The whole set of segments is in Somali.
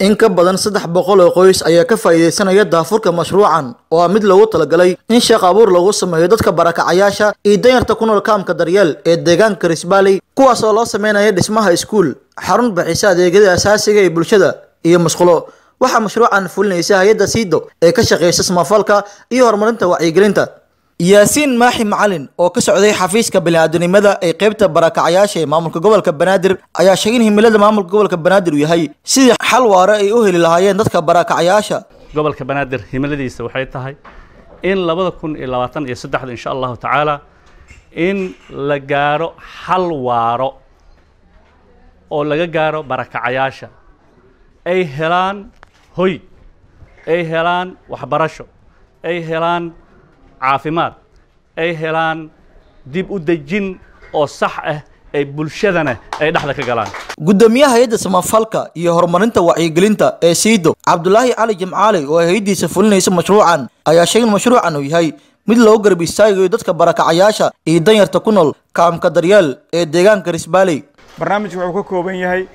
in ka badan saddex boqol oo qoys ayaa ka faa'iidaysanaya daafurka mashruucan oo ah mid loogu talagalay in shaqo abuur lagu sameeyo dadka barakacayaasha iyo danyarta ku nool kaamka daryeel ee deegaanka risbaaley kuwaas oo loo sameynaya dhismaha iskuul xarun bixisa adeegyada asaasiga ee bulshada iyo musqulo waxaa mashruucan fulinaysa hay-adda siido ee ka shaqeysa samafalka iyo horumarinta wacyigelinta yaasiin maaxi macalin oo ka socday xafiiska bini'aadanimada ee qeybta barakacayaasha ee maamulka gobolka banaadir ayaa sheegay in himilada maamulka gobolka banaadir uu yahay sidii xal waare ay u heli lahaayeen dadka barakacayaasha gobolka banaadir himiladiisa waxay tahay in labada kun iyo labaatan iyo saddexda insha allahu tacaala in la gaaro xal waaro oo laga gaaro barakacayaasha ay helaan hoy ay helaan waxbarasho ay helaan caafimaad ay helaan dib u dejin oo sax ah ay bulshadana ay dhexda ka galaan gudoomiyaha hay-adda samafalka iyo horumarinta wacyigelinta ee siido cabdulaahi cali jimcaali oo hay-addiisa fulinaysa mashruucan ayaa sheegay in mashruucan uu yahay mid loogu garab istaagayo dadka barakacayaasha iyo danyarta ku nool kaamka daryeel ee deegaanka risbaaley barnaamijku wuxuu ka kooban yahay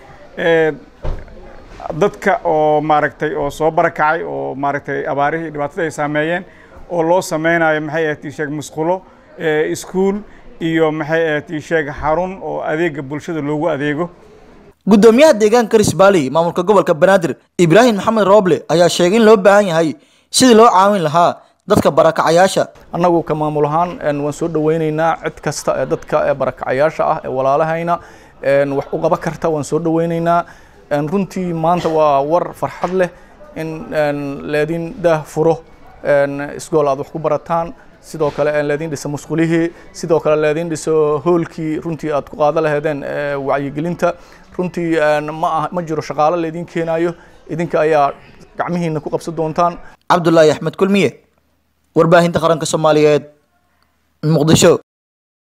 dadka oo maaragtay oo soo barakacay oo maaragtay abaarihii dhibaatada ay saameeyeen oo loo sameynayo maxay ahayd ii sheeg musqulo iskuul iyo maxay ahayd ii sheeg xarun oo adeega bulshada loogu adeego gudoomiyaha deegaanka risbaaley maamulka gobolka banaadir ibraahim maxamed rooble ayaa sheegay in loo baahan yahay sidii loo caawin lahaa dadka barakacayaasha annagu ka maamul ahaan waan soo dhaweyneynaa cid kasta ee dadka barakacayaasha ah ee walaalahayna wax u qaba karta waan soo dhaweyneynaa runtii maanta waa war farxad leh in leedin daah furo isgool aad wax ku barataan sidoo kale leedin dhisa musqulihii sidoo kale leedin dhiso hoolkii runtii aad ku qaada laheedeen wacyigelinta runtii ma ah ma jiro shaqaalo leedin keenayo idinka ayaa gacmihiina ku qabsan doontaan cabdulaahi axmed kulmiye warbaahinta qaranka soomaaliyeed muqdisho